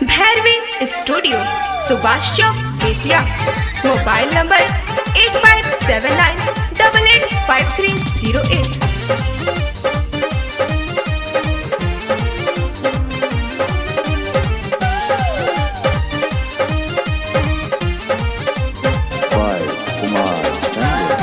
Bhairavi studio Subhash Chowk Bettiah mobile number eight five seven nine double eight five three zero eight by Kumar Sandhu.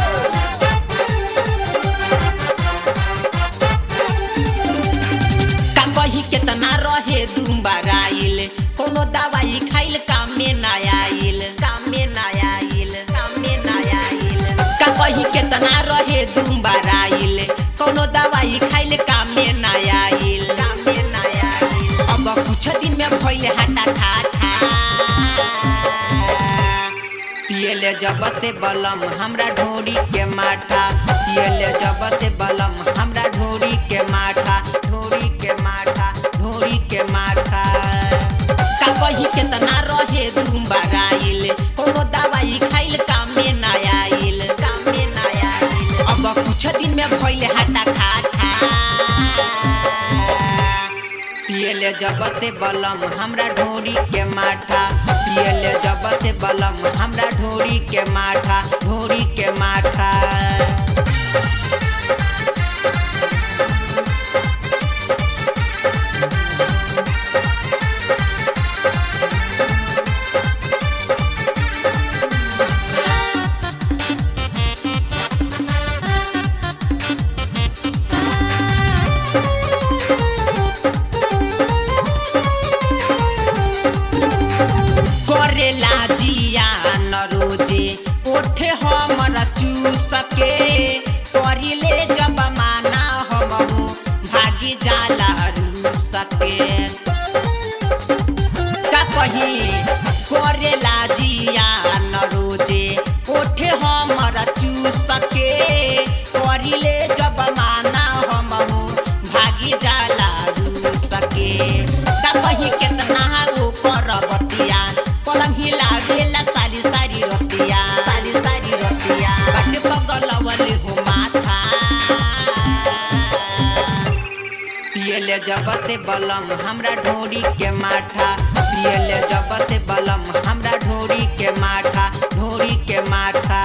का कही केतना रहे दुम्बराइल कोनो दवाई खाइल कामे ना आइल कामे ना आइल कामे ना आइल का कही केतना रहे दुम्बराइल कोनो दवाई खाइल कामे ना आइल कामे ना आइल अब कुछ दिन में भइल हटा खाटा पियले जब से बलम हमरा ढोरी के माठा पियले जब से बलम हमरा ढोरी के माठा ढोरी के माठा ढोरी के माठा का कही केतना रहे दुम्बराइल कोनो दवाई खाइल कामे ना आइल कामे ना आइल अब कुछ दिन में भइल हटा खाटा पियले जब से बलम हमरा ढोरी के माठा पियले जब से बलम हमरा ढोरी के माठा ढोरी के माठा करेला जिया न रोजे ओठे हमर चूस के करिले जब माना हमहु भागी जाला रूस के का कही करेला जिया न रोजे ओठे हमर चूस के करिले जब माना हमहु भागी जाला रूस के का कही केतना वो करबतिया पलंग हिला गेला सारी सारी रतिया सारी सारी रतिया बाटे पगलवले हो माथा पियले जब से बलम हमरा ढोरी के माठा पियले जब से बलम हमरा ढोरी के माठा ढोरी के माठा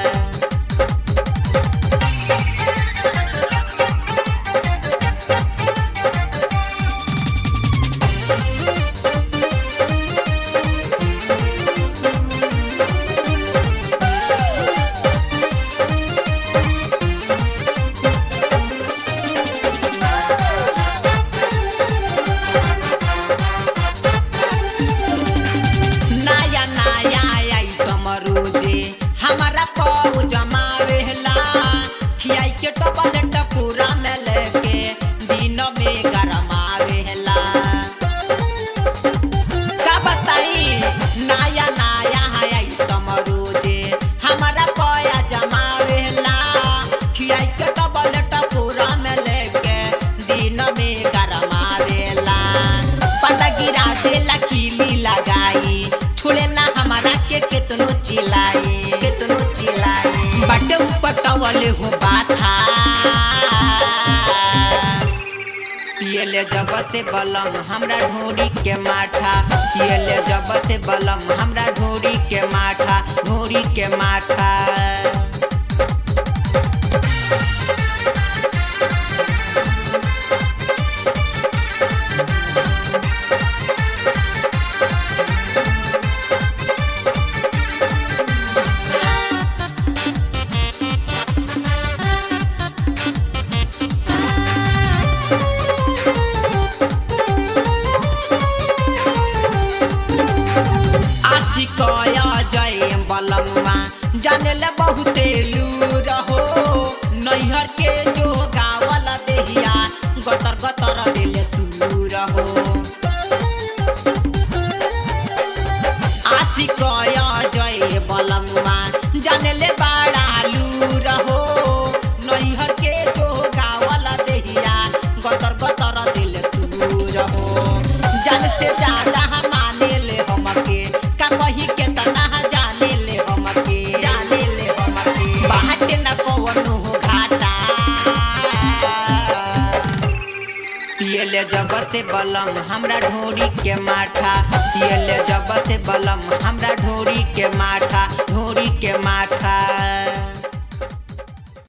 नया नया आइटम रोजे हमारा पाऊ जमावेला खियाई के टपल टपूरा में लेके दिन में गरमावेला का बताई नया नया आइटम रोजे हमारा पाया जमावेला खियाई के टपल टपूरा में लेके दिन में गरमावेला पता गिरा देला कीली लगाई छुड़े ना हमारा के केतनो चिल्लाई केतनो चिल्लाई बटे ऊपर टवले हो बाथा पियले जब से बलम हमरा ढोरी के माठा पियले जब से बलम हमरा ढोरी के माठा ढोरी के माठा आशिकया जय बलम्मा जानेले बहुते लूर हो नैहर के जो गावल देहिया गतर गतर दिले तूर हो आशिकया जय बलम्मा जानेले बाड़ा लूर हो नैहर के जो गावल देहिया गतर गतर दिले तूर हो जान से ज्यादा माने ले हमके का कही के तना जाने ले हमके जाने ले हमके बाटे न कवनो घाटा पियले जब से बलम हमरा ढोरी के माठा पियले जब से बलम हमरा ढोरी के माठा ढोरी के माठा